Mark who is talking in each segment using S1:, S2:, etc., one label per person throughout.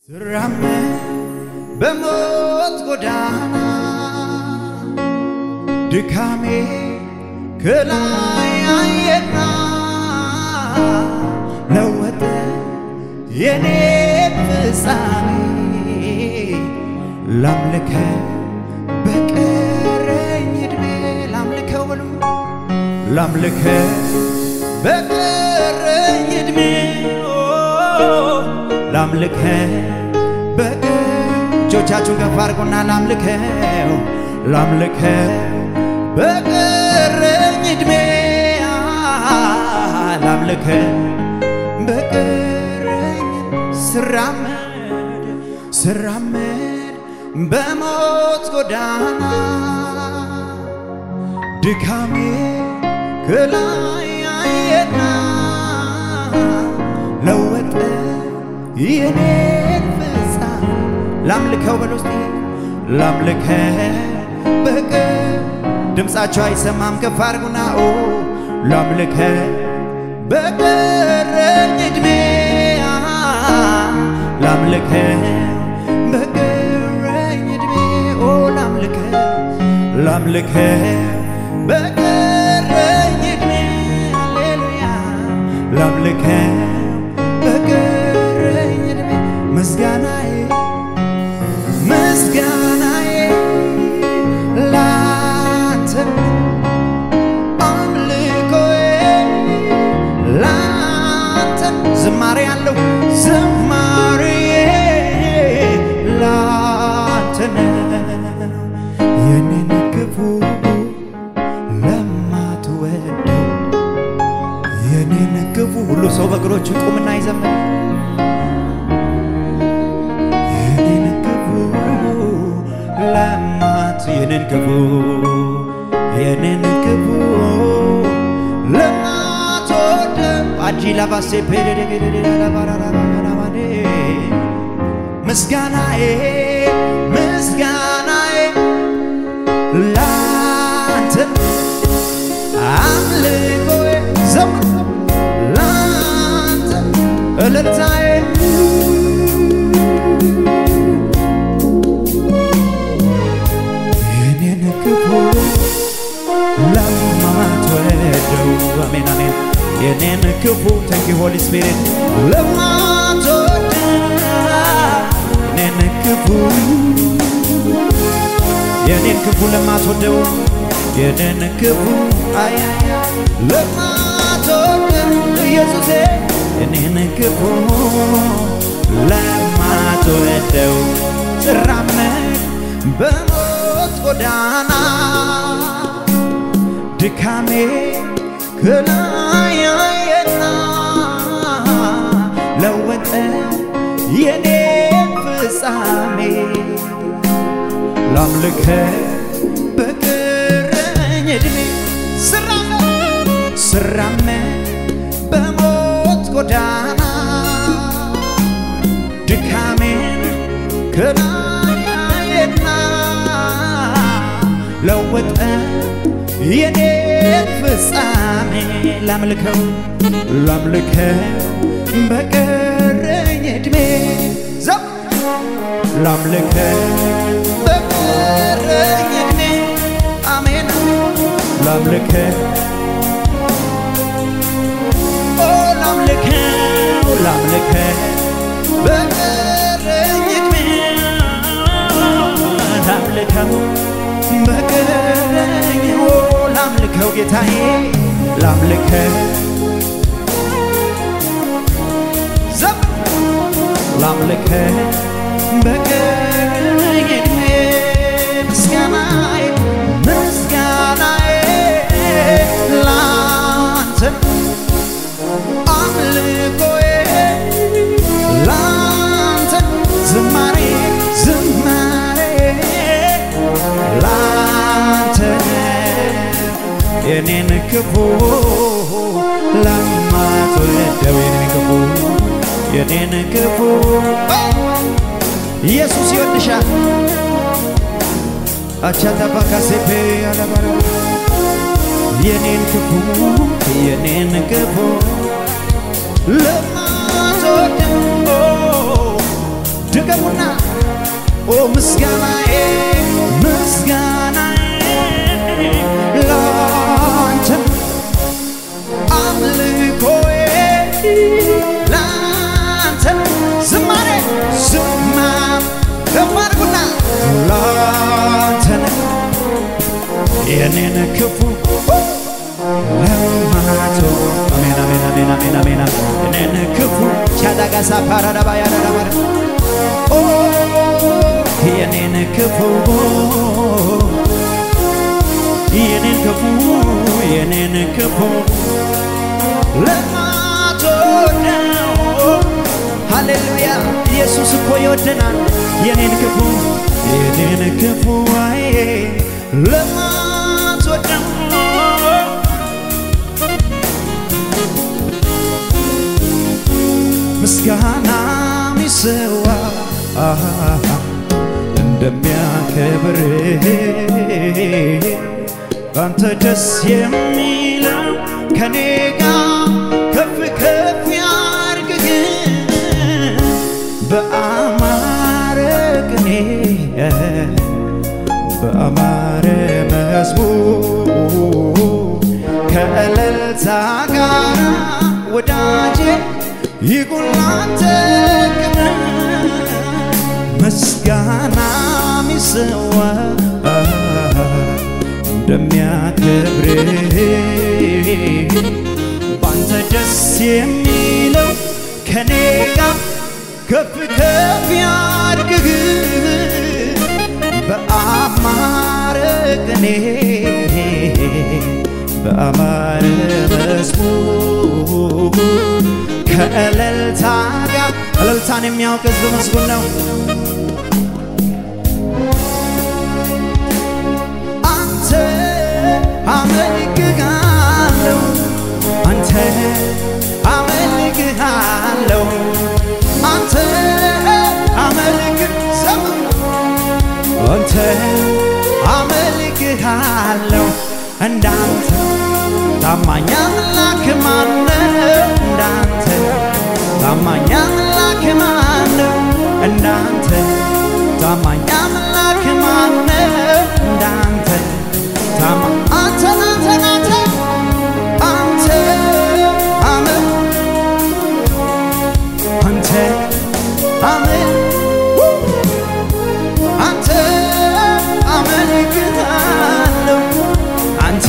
S1: ስራመድ በሞት ጎዳና ድካሜ ከላይ አየና ለወጠ የኔ ፍጻሜ ላምልከ በቀረኝ ዕድሜ ላምልከው በሉ ላምልከ በቀረኝ ዕድሜ ላምልከ በቀ እጆቻችሁን ከፍ አድርጉና ላምልከው ላምልከ በቀረኝ ዕድሜ ላምልከ በቀረኝ ስራመድ ስራመድ በሞት ጎዳና ድካሜ ከላይ አየና ለወጠ የኔን ፍጻሜ ላምልከው በል ውስጥ ላምልከ በቀ ድምፃቸው አይሰማም ከፍ አድርጉና ኦ ላምልከ በቀረኝ ዕድሜ ላምልከ በቀረኝ ዕድሜ ኦ ላምልከ ላምልከ በቀረኝ ዕድሜ ሃሌሉያ ላምልከ በቀረኝ ዕድሜ ምስጋናዬ ምስጋናዬ ላንተ አምልኮዬ ላንተ ዝማሬ ያለው ዝማሬዬ ላንተ ነው የኔን ክፉ ለማትወደው የኔን ክፉ ሁሉ ሰው በእግሮቹ ቁምና ይዘምር የኔን ክፉ ለማት የኔን ክፉ የኔን ክፉ ለማትወደው አጂ ላባሴ ፔደደገደደላባራራባራባዴ ምስጋናዬ ምስጋናዬ ላንተ አምልኮዬ ዘምር ላንተ እልልታዬ የኔን ክፉ ለማትወደው አሜን አሜን የኔን ክፉ ተንኪ ሆሊ ስፒሪት ለማትወደው የኔን ክፉ የኔን ክፉ ለማትወደው የኔን ክፉ አያያ ለማትወደው ኢየሱሴ የኔን ክፉ ለማትወደው ስራመድ በሞት ጎዳና ድካሜ ከላይ አየና ለወጠ የኔ ፍጻሜ ላምልከ በቀረኝ ዕድሜ ስራመድ ስራመድ በሞት ጎዳና ድካሜን ከላይ አየና ለወጠ የኔ ፍጻሜ ላምልከው ላምልከ በቀረኝ ዕድሜ ዘም ላምልከ በቀረኝ ዕድሜ አሜን ላምልከ ኦ ላምልከው ላምልከ በቀረኝ ዕድሜ ላምልከው በቀረኝ ኦ ላምልከው ጌታዬ ላምልከ ዘም ላምልከ በቀረኝ ዕድሜ ምስጋናዬ ምስጋናዬ ላንተ አምልኮዬ ላንተ ዝማሬ ዝማሬ ላንተ የኔን ክፉ ለማትወደው የኔን ክፉ የኔን ክፉ ኢየሱስ ይወድሻል አቻታባካሴፔ ያለባረ የኔን ክፉ የኔን ክፉ ለማትወደው ድገሙና ኦ ምስጋናዬ ምስጋናዬ ላንተ አምልኮዬ ላንተ ዝማሬ ዝማ ከፍ አድርጉና ላንተ ነው የኔን ክፉ ለማቶ አሜን አሜን አሜን አሜን አሜን የኔን ክፉ ቻዳጋሳ ፓራዳባ ያዳዳባረ ኦ የኔን ክፉ የኔን ክፉ የኔን ክፉ ለማትወደው ሃሌሉያ ኢየሱስ እኮ ይወደናል የኔን ክፉ የኔን ክፉ ዋይ ለማትወደው ምስጋና ሚሰዋ እንደሚያከብር ባንተ ደስ የሚለው ከኔ ጋር ከፍ ከፍ ያርግግ በአማረ ቅኔ በአማረ መዝሙር ከእልልታ ጋር ወዳጄ ይቁላንተ ቅን ምስጋና ሚሰዋ እንደሚያከብር ባንተ ደስ የሚለው ከኔ ጋር ከፍ ከፍ ያድግግ በአማረ ቅኔ በአማረ መዝሙር ከእልልታ ጋር እልልታን የሚያውቅ ሕዝብ ምስጉን ነው። አንተ አመልክሃለሁ፣ አንተ አመልክሃለሁ፣ አንተ አመልክ ዘምር አንተ አመልክሃለሁ እንዳንተ ታማኝ አምላክ ማነው? እንዳንተ ታማኝ አምላክ ማነው? እንዳንተ ታማኝ አምላክ ማነው? እንዳንተ ታማ አንተ አንተ አንተ አንተ አመን አንተ አመን አንተ አመልክሃለሁ አንተ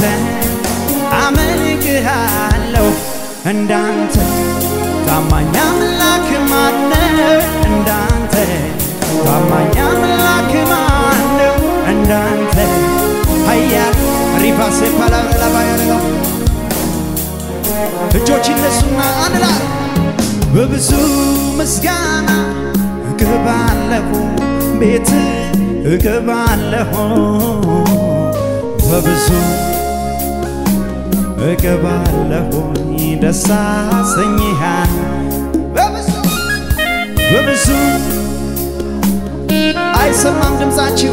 S1: አመልክሃለሁ እንዳንተ ታማኝ አምላክ ማነው? እንዳንተ ታማኝ አምላክ ማነው? እንዳንተ ሀያል ሪፋሴ ፓላላባ ያለው እጆች ይነሱና አንድ ላይ በብዙ ምስጋና እገባለሁ ቤት እገባለሁ በብዙ እገባለሁ ደስ አሰኝሃል በብዙ በብዙ አይሰማም ድምፃችሁ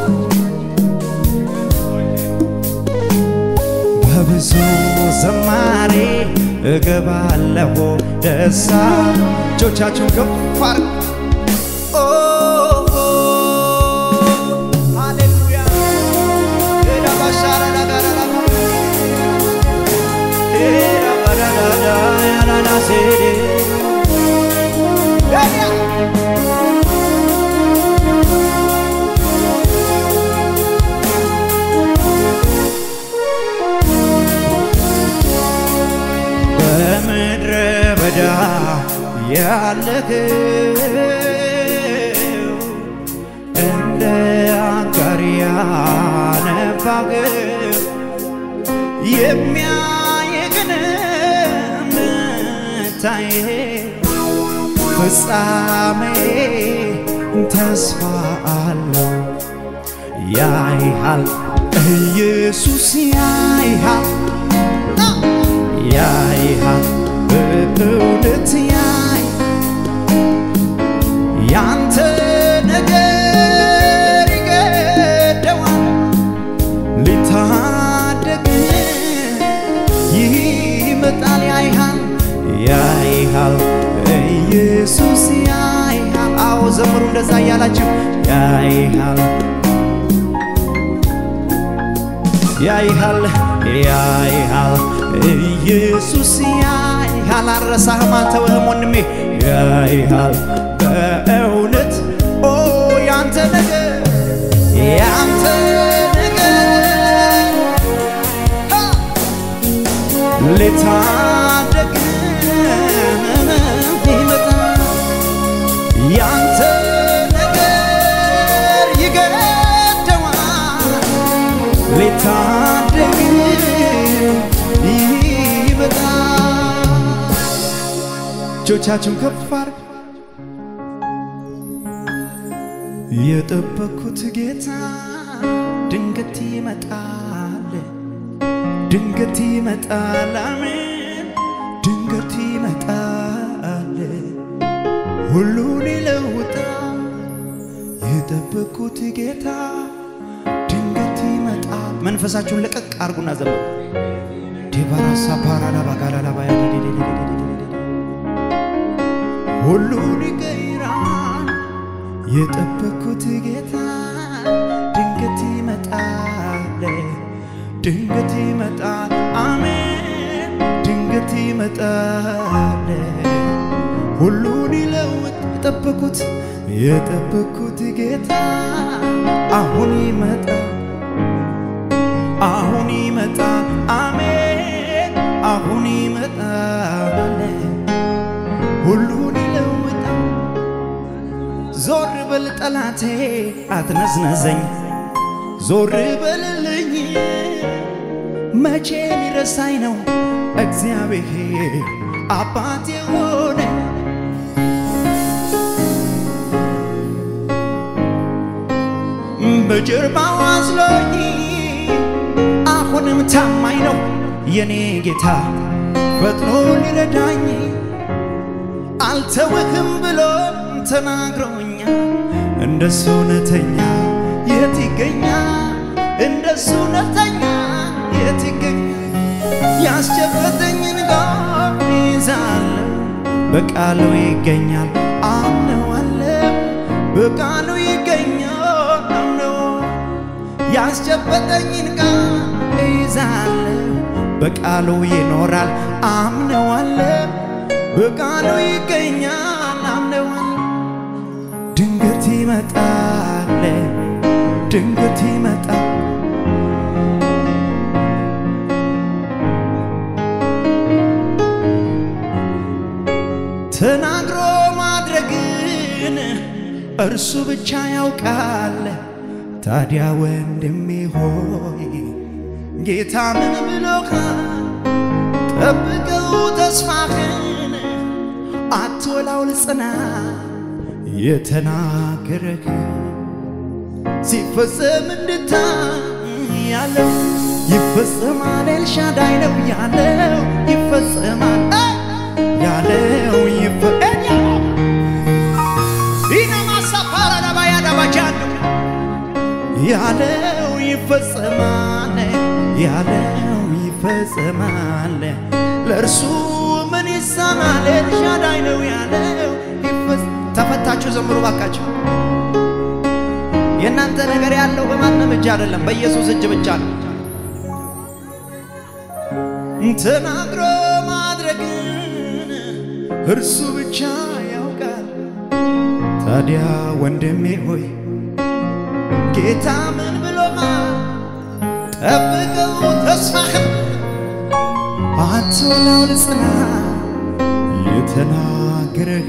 S1: በብዙ ዘማሬ እገባለሁ ደሳ እጆቻችሁን ከፍ አድርጉ ኦ ሃሌሉያ ዳባሻራዳጋራራ በምድረ በዳ ያለኸው እንደ አጋር ያነባኸው የሚያየግን ምታይ ፍጻሜ ተስፋ አለው ያይሃል ኢየሱስ ያይሃል ያይሃል በእውነት ያይ ያንተ ነገር ይገደዋል ሊታደግ ይመጣል ያይሃል ያይሃል ኢየሱስ ያይሃል አዎ ዘምሩ እንደዛ እያላችሁ ያይሃል ያይሃል ያይሃል ኢየሱስ ያይሃል አልረሳህም አልተውህም ወንድሜ ያይሃል በእውነት ኦ ያንተ ነገር ያንተ ነገር አ! ልታደግ ይመጣል ያንተ ነገር ይገደዋል ሊታደግ ይመጣል። እጆቻችሁን ከፍ አድርጉ። የጠበኩት ጌታ ድንገት ይመጣል፣ ድንገት ይመጣል፣ አሜን፣ ድንገት ይመጣል፣ ሁሉን ይለውጣል። የጠበኩት ጌታ ድንገት ይመጣል። መንፈሳችሁን ለቀቅ አርጉና ዘመሩ። ዲባራሳ ፓራላ ባጋላላ ባያ ሁሉን ይቀይራል። የጠበኩት ጌታ ድንገት ይመጣል፣ ድንገት ይመጣል፣ አሜን፣ ድንገት ይመጣል፣ ሁሉን ይለውጥ። የጠበኩት የጠበኩት ጌታ አሁን ይመጣል አሁን ይመጣል፣ አሜን፣ አሁን ይመጣል፣ ሁሉን ይለውጣል። ዞር በል ጠላቴ አትነዝነዘኝ፣ ዞር በልልኝ፣ መቼ ሊረሳኝ ነው እግዚአብሔር አባት የሆነ በጀርባው አዝሎኝ አሁንም ታማኝ ነው የኔ ጌታ ፈጥኖ ሊረዳኝ አልተውህም ብሎ ተናግሮኛል። እንደሱ እውነተኛ የት ይገኛል? እንደሱ እውነተኛ የት ይገኛል? ያስጨበጠኝን ጋር ይዛለሁ በቃሉ ይገኛል አምነዋለሁ በቃሉ ይገኛል አምነው ያስጨበጠኝን ቃል ይዛለሁ በቃሉ ይኖራል አምነዋለሁ በቃሉ ይገኛል አምነዋለሁ ድንገት ይመጣል ድንገት ይመጣል ተናግሮ ማድረግን እርሱ ብቻ ያውቃል። ታዲያ ወንድሜ ሆይ ጌታ ምን ብሎካል? ጠብቀው ተስፋህን አትወላውል ጽና የተናገረህ ሲፈጸም እንድታይ ያለው ይፈጸማል። ኤልሻዳይ ነው ያለው ይፈጸማል ያለው ያለው ይፈጸማል ያለው ይፈጸማል። ለእርሱ ምን ይሳናል? ኤልሻዳይ ነው ያለው ተፈታችሁ ዘምሩ ባካችሁ። የእናንተ ነገር ያለው በማንም እጅ አይደለም፣ በኢየሱስ እጅ ብቻ ነው። ተናግሮ ማድረግን እርሱ ብቻ ያውቃል። ታዲያ ወንድሜ ሆይ ጌታ ምን ብሎሃል? ጠብቀው ተስፋህን አትወላውል ጽና የተናገረህ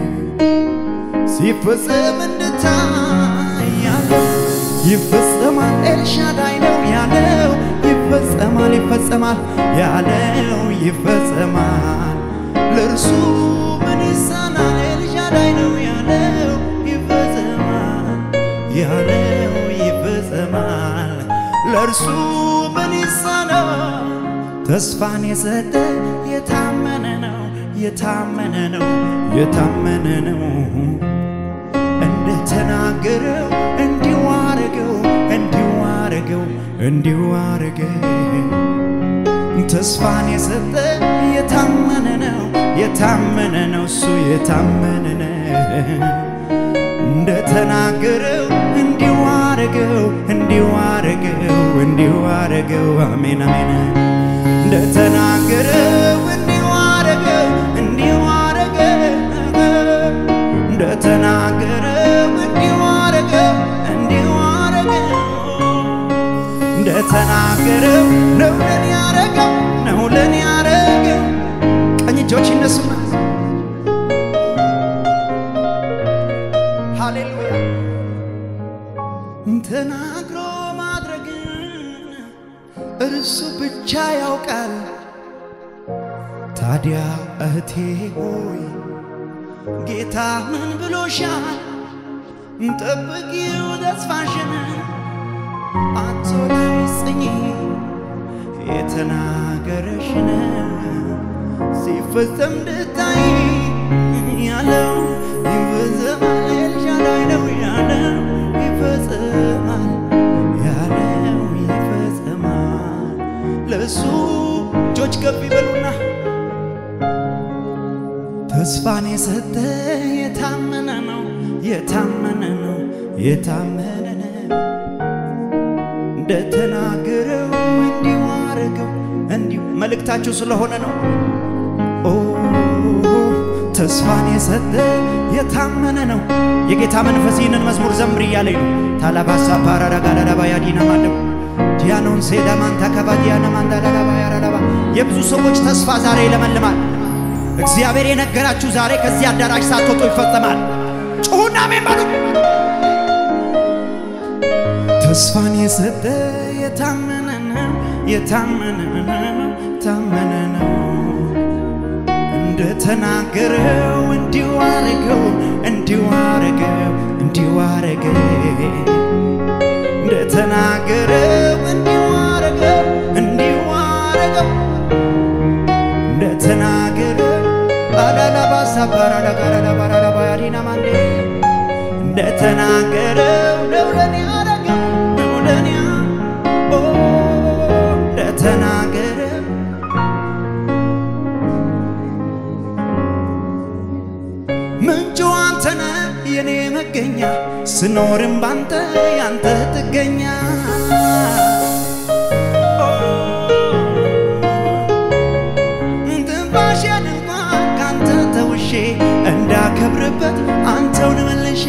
S1: ሲፈጸም እንድታይ ያለው ይፈጸማል። ኤልሻዳይ ነው ያለው ይፈጸማል ይፈጸማል ያለው ይፈጸማል። ለእርሱ ምን ይሳናል? ኤልሻዳይ ነው ያለው ይፈጸማል ያለው ይፈጸማል። ለእርሱ ምን ይሳናል? ተስፋን የሰጠ የታመነ ነው የታመነ ነው የታመነ ነው እንደተናገረው እንዲሁ አረገው እንዲሁ አረገው እንዲሁ አረገው ተስፋን የሰጠ የታመነ ነው የታመነ ነው እሱ የታመነ ነው እንደተናገረው እንዲሁ አረገው እንዲሁ አረገው እንዲሁ አረገው አሜን አሜን እንደተናገረው እንዲሁ አረገው እንዲሁ አረገው እንደተናገረው እንዲሁ አረገው እንዲሁ አረገው እንደተናገረው ነው ለኔ ያረገው ነው ለኔ ያረገው ቀኝ እጆች ይነሱና ሃሌሉያ ተናግሮ ማድረግን እርሱ ብቻ ያውቃል። ታዲያ እህቴ ሆይ ጌታ ምን ብሎሻል? ጠብቂው ተስፋሽን አትላይ ጽኚ የተናገረሽን ሲፈጸም ድታይ ያለው ይፈጸማል ኤልሻዳይ ነው ያለው ይፈጸማል ያለው ይፈጸማል ለእሱ እጆች ከፍ ይበሉና ተስፋን የሰጠ የታመነ ነው የታመነ ነው የታመነ ነው እንደተናገረው እንዲሁ አረገው እንዲሁ መልእክታችሁ ስለሆነ ነው ኦ ተስፋን የሰጠ የታመነ ነው የጌታ መንፈስ ይህንን መዝሙር ዘምር እያለኝ ነው ታላባሳ ፓራዳጋዳዳባ ያዲና ማለም ዲያኖን ሴዳማን ታካባ ዲያና ማንዳዳዳባ ያራዳባ የብዙ ሰዎች ተስፋ ዛሬ ይለመልማል እግዚአብሔር የነገራችሁ ዛሬ ከዚህ አዳራሽ ሳትወጡ ይፈጸማል ጩሁና አሜን በሉ ተስፋን የሰጠ የታመነ ነው የታመነ ነው ታመነ ነው እንደተናገረው እንዲሁ አረገው እንዲሁ አረገው እንዲሁ አረገው እንደተናገረው እንዲሁ አረገው እንዲሁ አረገው እንደተናገረው አላላባሳ ባራዳጋራዳባራዳባ ያዲና ማንዴ እንደተናገረው ነው ለኔ አረገው ነው ለኔ ኦ እንደተናገረው ምንጩ አንተነ የኔ መገኛ ስኖርም ባንተ ያንተ ጥገኛ ትንፋሽን እንኳን ካንተ ተውሼ እንዳከብርበት አንተውን መልሼ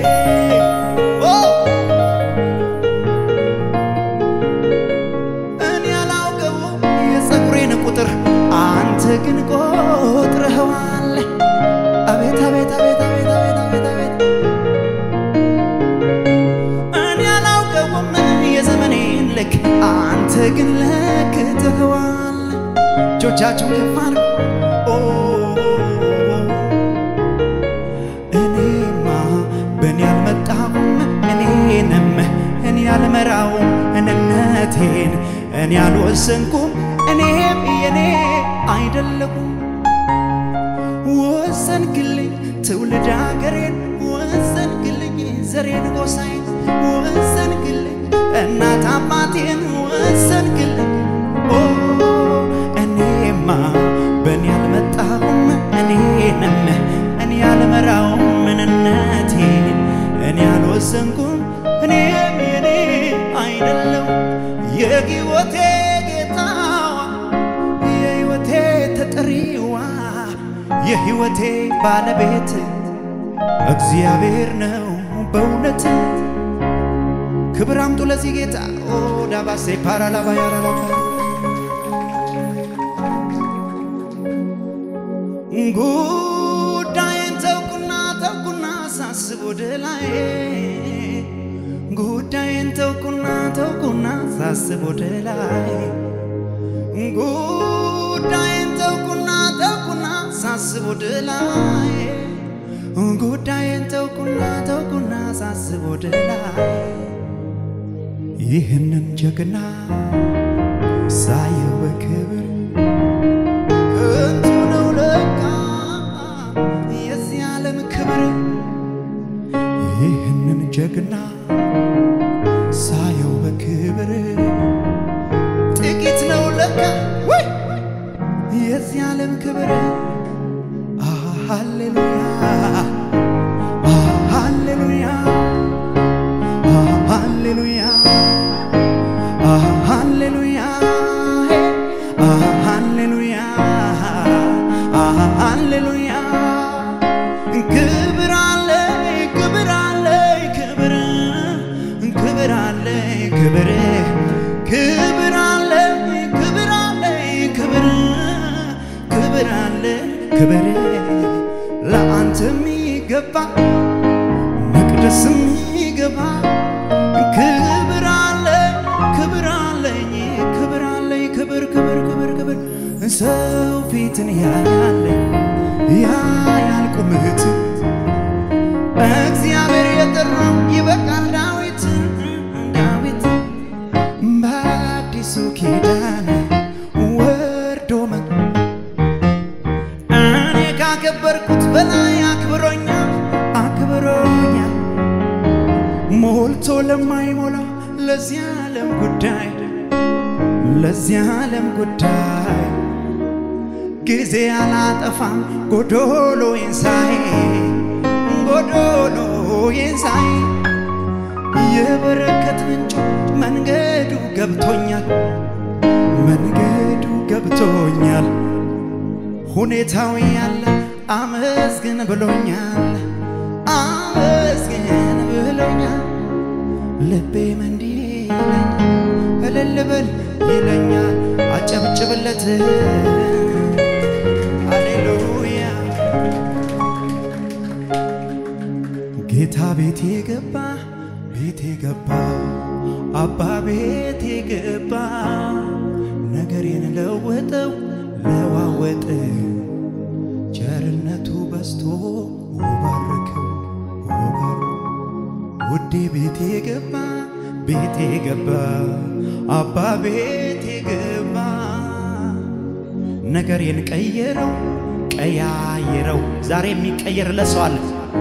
S1: እኔ ያላውቀው የፀጉሬን ቁጥር አንተ ግን ቆጥረኸዋል። አቤት አቤት አቤት አቤት አቤት አቤት አቤት እኔ ያላውቀውም የዘመኔን ልክ አንተ ግን ለክተኸዋል። እጆቻችሁን ከፍ አድርጉ። ኦ እኔማ በእኔ አልመጣሁም እኔንም እኔ አልመራውም እንነቴን እኔ አልወሰንኩም እኔም የኔ አይደለሁም ወሰንክልኝ ትውልድ አገሬን ወሰንክልኝ ዘሬን ጎሳዬን ወሰንክልኝ እናት አባቴን ወሰንክልኝ ኦ እኔማ በእኔ አልመጣሁም እኔንም እኔ አልመራውም ምንነቴን እኔ አልወሰንኩም እኔም የኔ አይደለም የሕይወቴ ጌታዋ የሕይወቴ ተጠሪዋ የሕይወቴ ባለቤት እግዚአብሔር ነው በእውነት ክብር አምጡ ለዚህ ጌታ ኦ ዳባሴ ፓራላባ ያራላባ ጉዳይን ተውኩና ተውኩና ሳስብ ወደ ላይ ጉዳይን ተውኩና ተውኩና ሳስብ ወደ ላይ ጉዳይን ተውኩና ተውኩና ሳስብ ወደ ላይ ጉዳይን ተውኩና ተውኩና ሳስብ ወደ ላይ ይህንን ጀግና ሳየው በክብር ከንቱ ነው ለካ የዚህ ዓለም ክብር ይህንን ጀግና ሳየው በክብር ጥቂት ነው ለካ ወይ የዚህ ዓለም ክብር ሃሌሉያ ሃሌሉያ አሃ ሃሌሉያ አሃ ሃሌሉያ አሃ ሃሌሉያ ክብር አለ ክብር አለ ክብር ክብር አለ ክብር ክብር አለ ክብር አለ ክብር ክብር አለ ክብር ለአንተ የሚገባ መቅደስ የሚገባ ክብር አለ ክብር አለኝ ክብር አለኝ ክብር ክብር ክብር ክብር ሰው ፊትን ያያለ ያያል ቁመት እግዚአብሔር የጠራው ይበቃል ዳዊት ዳዊት በአዲሱ ኪዳን ወርዶ መ እኔ ካከበርኩት በላይ አክብሮኛል አክብሮኛል ሞልቶ ለማይሞላ ለዚህ ዓለም ጉዳይ ለዚህ ዓለም ጉዳይ ጊዜ አላጠፋም ጎዶሎ የንሳይ ጎዶሎ የንሳይ የበረከት ምንጭ መንገዱ ገብቶኛል መንገዱ ገብቶኛል ሁኔታው ያለ አመስግን ብሎኛል አመስግን ብሎኛል ልቤም እንዲህ ይለኛል እልል በል ይለኛል አጨብጭብለት ሃሌሉያ ጌታ ቤቴ ገባ ቤቴ ገባ አባ ቤቴ ገባ ነገሬን ለወጠው ለዋወጠ ቸርነቱ በስቶ ባረከው ባረ ውዴ ቤቴ ገባ ቤቴ ገባ አባ ቤቴ ገባ ነገሬን ቀየረው ቀያየረው ዛሬ የሚቀየር ለሰው አለ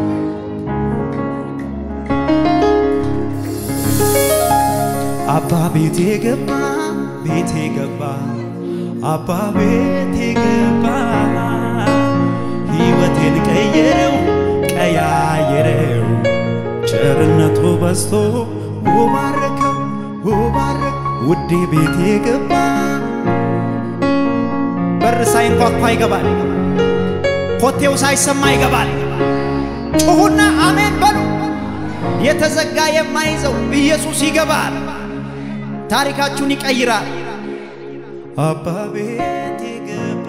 S1: አባ ቤቴ ገባ ቤቴ ገባ አባ ቤቴ ገባ ሕይወቴን ቀየረው ቀያየረው ቸርነቱ በዝቶ ውባረከው ውባረክ ውዴ ቤቴ ገባ በር ሳይንኳኳ ይገባል ኮቴው ሳይሰማ ይገባል ጩኹና አሜን በሉ የተዘጋ የማይዘው ኢየሱስ ይገባል ታሪካችሁን ይቀይራል አባ ቤቴ ገባ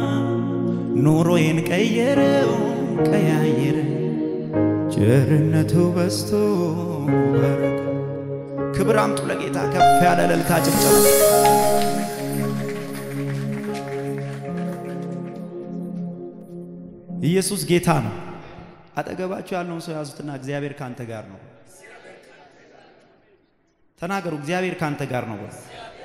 S1: ኑሮዬን ቀየረው ቀያየረ ቸርነቱ በዝቶ ባረከ ክብር አምጡ ለጌታ ከፍ ያለ እልልታ ጭብጨባ ኢየሱስ ጌታ ነው አጠገባችሁ ያለውን ሰው ያዙትና እግዚአብሔር ካንተ ጋር ነው ተናገሩ እግዚአብሔር ካንተ ጋር ነው በሉ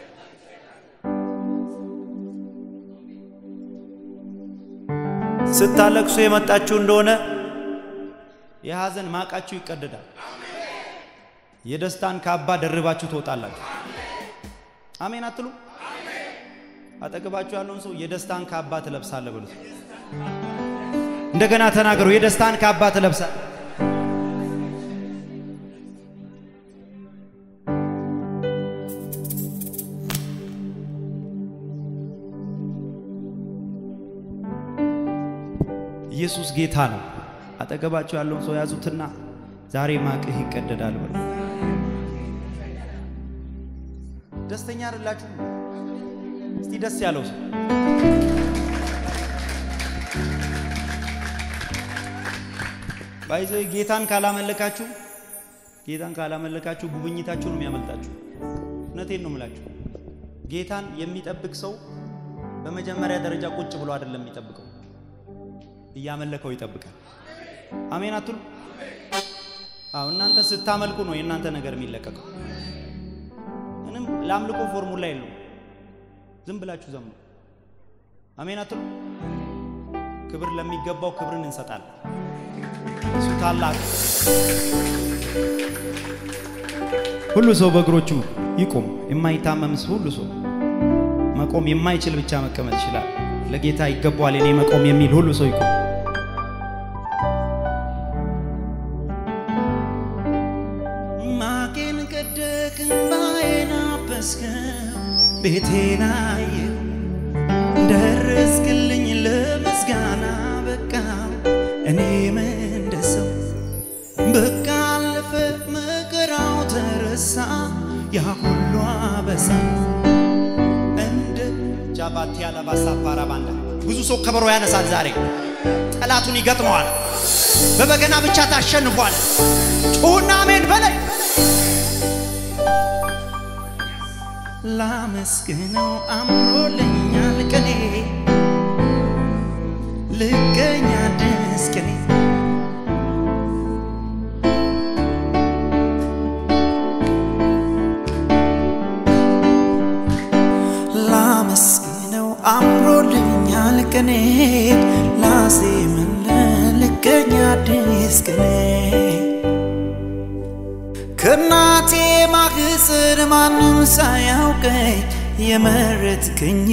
S1: ስታለቅሱ የመጣችሁ እንደሆነ የሐዘን ማቃችሁ ይቀደዳል። የደስታን ካባ ደርባችሁ ትወጣላችሁ። አሜን አትሉ? አጠገባችሁ ያለውን ሰው የደስታን ካባ ትለብሳለህ ብሉት። እንደገና ተናገሩ። የደስታን ካባ ትለብሳለህ። ኢየሱስ ጌታ ነው። አጠገባቸው ያለውን ሰው ያዙትና ዛሬ ማቅህ ይቀደዳል በሉ። ደስተኛ አይደላችሁ? እስቲ ደስ ያለው ሰው ባይዘ ጌታን ካላመለካችሁ ጌታን ካላመለካችሁ ጉብኝታችሁ ነው የሚያመልጣችሁ። እውነቴን ነው የምላችሁ። ጌታን የሚጠብቅ ሰው በመጀመሪያ ደረጃ ቁጭ ብሎ አይደለም የሚጠብቀው እያመለከው ይጠብቃል። አሜን አትሉ? አዎ እናንተ ስታመልኩ ነው የእናንተ ነገር የሚለቀቀው። ምንም ለአምልኮ ፎርሙላ የለው። ዝም ብላችሁ ዘምሩ። አሜን አትሉ? ክብር ለሚገባው ክብርን እንሰጣለን። እሱ ታላቅ። ሁሉ ሰው በእግሮቹ ይቁም። የማይታመም ሁሉ ሰው መቆም የማይችል ብቻ መቀመጥ ይችላል። ለጌታ ይገባዋል እኔ መቆም የሚል ሁሉ ሰው ይቆም። ማቄን ቀደክ እምባዬን አበስከው ቤቴን አየሁ ደረስክልኝ ለምስጋና በቃው እኔም እንደ ሰው በቃ አለፈ መከራው ተረሳ ያ ሁሉ አበሳ እንደ ጃባቲ ያለባሳ ፓራባንዳ ብዙ ሰው ከበሮ ያነሳል ዛሬ ጠላቱን ይገጥመዋል በበገና ብቻ ታሸንፏል ጩሁና አሜን በላይ ላመስግነው አምሮልኛል ቀኔ ልገኛ ደስ ቀኔ ላመስግነው አምሮልኛል ቀኔ ላዜምልህ ልገኛ ደስ ቀኔ ከእናቴ ማህፀን ማንም ሳያውቀኝ የመረጥከኝ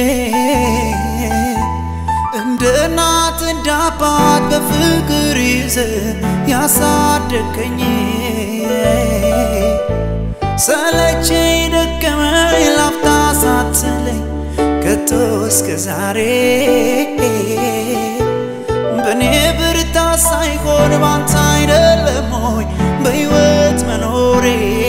S1: እንደ እናት እንደ አባት በፍቅር ይዘ ያሳደግከኝ ሰለቸኝ ደከመኝ ላፍታ ሳትለኝ ከቶ እስከ ዛሬ በእኔ ብርታት ሳይሆን ባንተ አይደለም ሆይ በሕይወት መኖሬ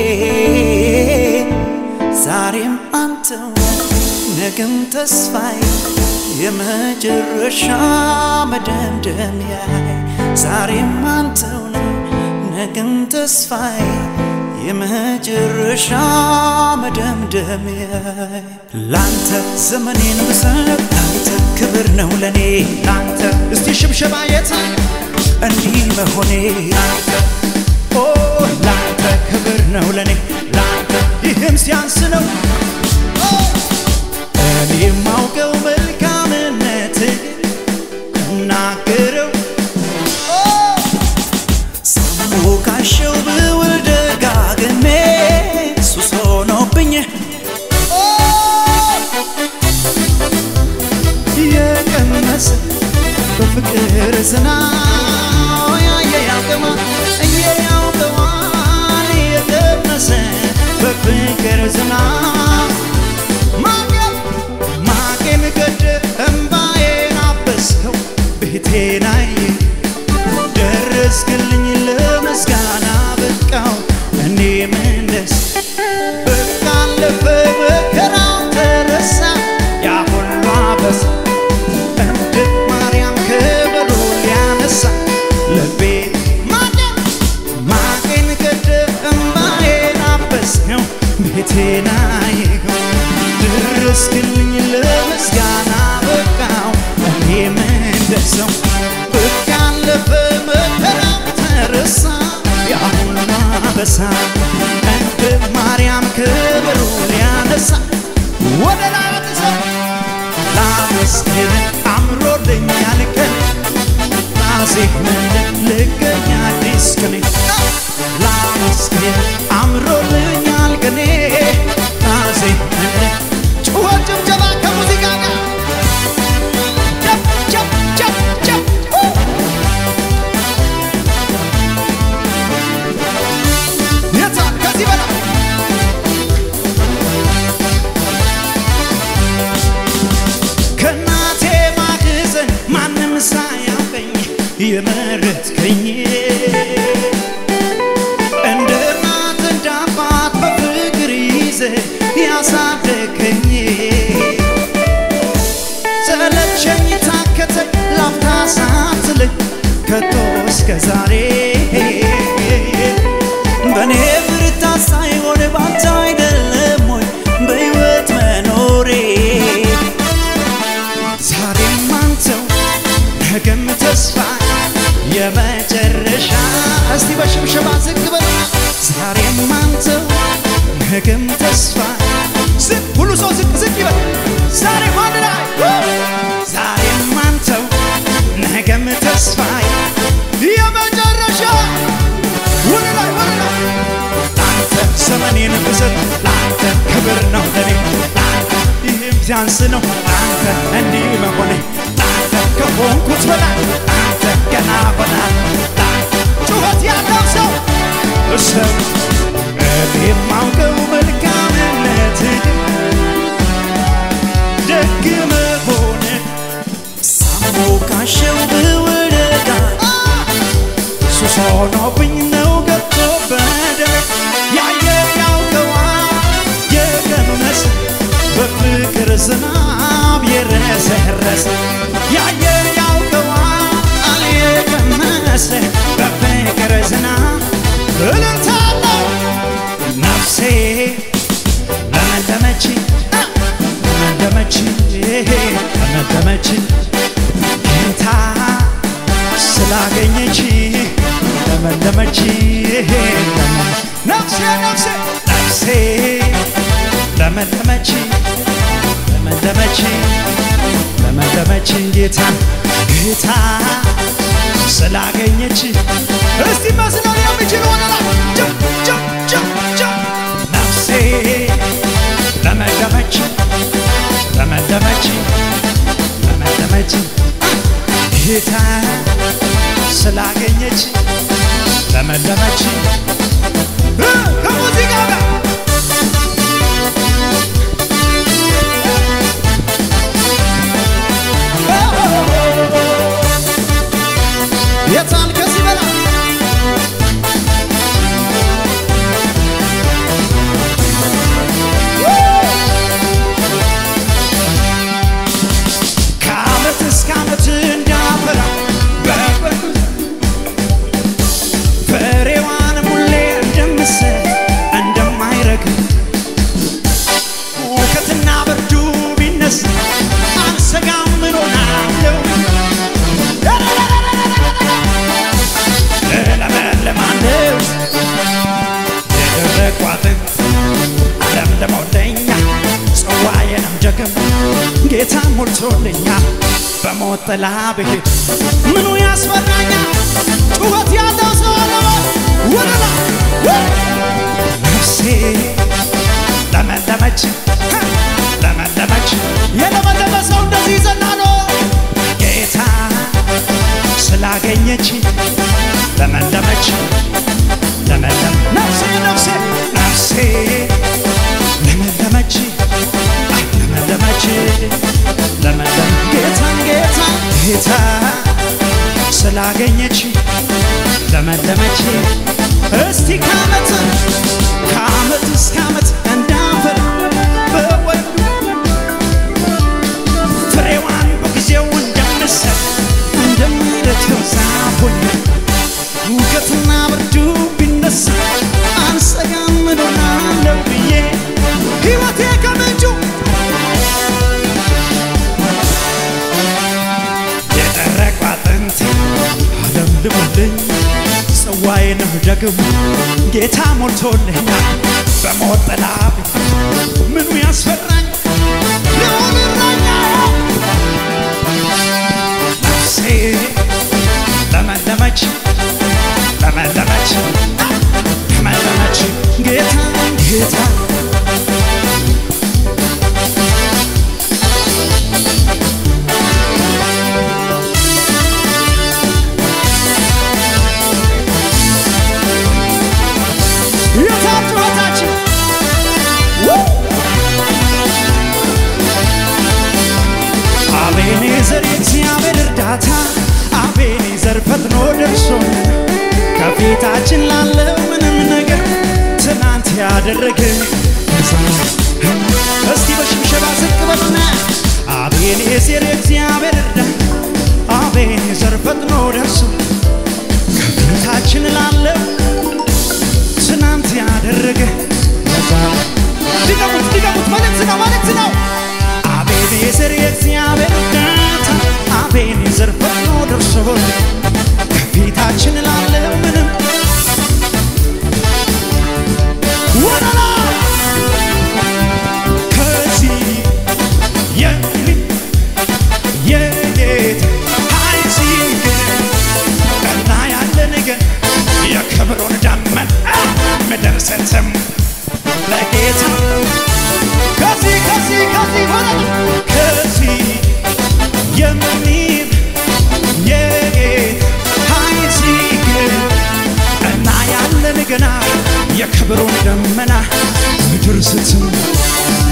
S1: ዛሬም አንተው ነገም ተስፋዬ የመጨረሻ መደምደሚያዬ ዛሬም አንተው ነው ነገም ተስፋዬ የመጨረሻ መደምደሚያዬ ላንተ ዘመኔን ብሰጥ ላንተ ክብር ነው ለኔ ላንተ እስቲ ሽብሸባ የት እንዲህ መሆኔ ላንተ ኦ ላንተ ክብር ነው ለኔ ላንተ ይህም ሲያንስ ነው እኔ የማውቀው መልካምነት እናገረው ሳሞካሸው ብውል ደጋግሜ ሱስ ሆኖብኝ የቀመሰ በፍቅር ዝናብ ያየ ያውቀዋል እየ ያውቀዋል የቀመሰ በፍቅር ዝናብ ማቄን ማቄን ቀደ እምባዬን አበስከው ቤቴን አየ ደረስክልኝ ለምስጋና በቃው እኔ ምንደስ በቃ አለፈ መከራው ተረሳ ያ ሁሉ አበሳ እንደ ማርያም ከበሮ ሊያነሳ ልቤ ማቄን ማቄን ቀደ እምባዬን አበስከው ቤቴን አየኸው ደረስክልኝ ለምስጋና በቃው እኔም እንደሰው በቃ አለፈ መከራው ተረሳ ያ ሁሉ አበሳ እንደ ማርያም ክብሩ ሊያነሳ ወደ ላይ ወጥሰው ላመስግን አምሮልኛል ቀን ላዜምን ልገኝ አዲስ ቀኔ ላመስግን አምሮልኛል ቀኔ ላዜምን ጩኸት ጭብጨባ ከሙዚቃ ጋር ጨብ ጨብ ጨብ ጨብ የታ ከዚህ በላይ ከእናቴ ማህፀን ማንም ሳያውቀኝ የመረጥከኝ እንደ እናት እንደ አባት በፍቅር ይዘ ያሳደገኝ ሰለቸኝ ታከተኝ ላፍታ ሳትለኝ ከቶ እስከ ዛሬ በእኔ ብርታት ሳይሆን ባንተ አይደለም ወይ በሕይወት መኖሬ ዛሬም አንተው ነገም ተስፋ የመጨረሻ እስቲ በሽብሸባ ዝቅ በል ዛሬም አንተው ነገም ተስፋ ዝቅ ሁሉ ሰው ዝቅ ዝቅ ይበል ዛሬ አንድ ላይ ዛሬም አንተው ነገም ተስፋ የመጨረሻ ወደ ላይ ወደ ላይ ለአንተ ዘመኔን ብሰጥ ለአንተ ክብር ነው ለኔ ለአንተ ይህም ሲያንስ ነው ለአንተ እንዲህ መሆኔ ለአንተ ከሆንኩት በላይ ለአንተ ገና በላይ ለአንተ ጩኸት ያለው ሰው እሰብ ሆኖብኝ ነው ገብቶ በደም ያየ ያውቀዋል የቀመሰ በፍቅር ዝናብ የረሰረሰ ያየ ያውቀዋል የቀመሰ በፍቅር ዝናብ እልልታለው ነፍሴ ለመለመች ለመለመች ለመለመች ጌታ ስላገኘች ለመለመች ነፍሴ ነፍሴ ነፍሴ ለመለመች ለመለመች ለመለመች ጌታ ጌታ ስላገኘች እስቲ መስለው የሚችል ሆነላ ጀም ጀም ጀም ጀም ነፍሴ ለመለመች ለመለመች ለመለመች ጌታ ስላገኘች ለመለመች እ ከሙዚቃ ጋር የታል ከዚህ በላይ ከዓመት እስከ ዓመት እንዳፈራ በበጉ ፍሬዋን ሁሌ እንደምሰጥ እንደማይረግፍ ሁከትና ብርዱ ቢነሳ አልሰጋም እኖራለሁ እለመልማለሁ የደረቁ አጥንት ለምልሞልኛል ጽዋዬንም ደግሞ ጌታ ሞልቶልኛል በሞት ጥላ ብሄድ ምኑ ያስፈራኛል ጩኸት ያለው ሰው አለበት ወደላ ነፍሴ ለመለመች ለመለመች የለመለመ ሰው እንደዚህ ይዘናሎ ጌታ ስላገኘች ለመለመች ለመለም ነፍሴ ነፍሴ ነፍሴ ለመለመች አይ ለመለመች ለመለም ጌታን ጌታ ጌታ ስላገኘች ለመለመች እስቲ ከዓመት ከዓመት እስከ ዓመት እንዳፈር በወዱ ፍሬዋን በጊዜው እንደምሰጥ እንደሚረተው ዛፍ ሆኜ ሙቀትና ብርዱ ቢነሳ አልሰጋም እኖራለሁ ብዬ ሕይወቴ ከምንጩ የደረቁ አጥንቴ አለምልሞልኝ ጽዋዬንም ደግሞ ጌታ ሞልቶልኛል በሞት ጥላ ምኑ ያስፈራኝ ልሆን እረኛዬ ነፍሴ ለመለመች ለመለመች ለመለመች ጌታ ጌታ የታል ጩኸታችን? አቤኔዘር የእግዚአብሔር እርዳታ አቤኔዘር ፈጥኖ ደርሶ ከፊታችን ላለው ምንም ነገር ትናንት ያደረገ እስቲ በሽብሸባ ዝቅ በሉና አቤኔዘር የእግዚአብሔር እርዳታ አቤኔዘር ፈጥኖ ደርሶ ከፊታችን ላለው ትናንት ያደረገ ድገሙት ድገሙት መልእክት ነው መልእክት ነው አቤኔዘር የእግዚአብሔር እርዳታ አቤኔዘር ፈጥኖ ደርሶ ከፊታችን ላለ ምንም ወደላ ከዚህ የሚ የጌታ ኃይል ሲገኝ እና ያለን ግን የክብሩን ደመና ምድር ስትም ለጌታ ከዚህ ከዚህ ከዚህ ሆነ ከዚህ የሚል የጌታ ኃይል ሲገኝ እና ያለን ገና የክብሩን ደመና ምድር ስትም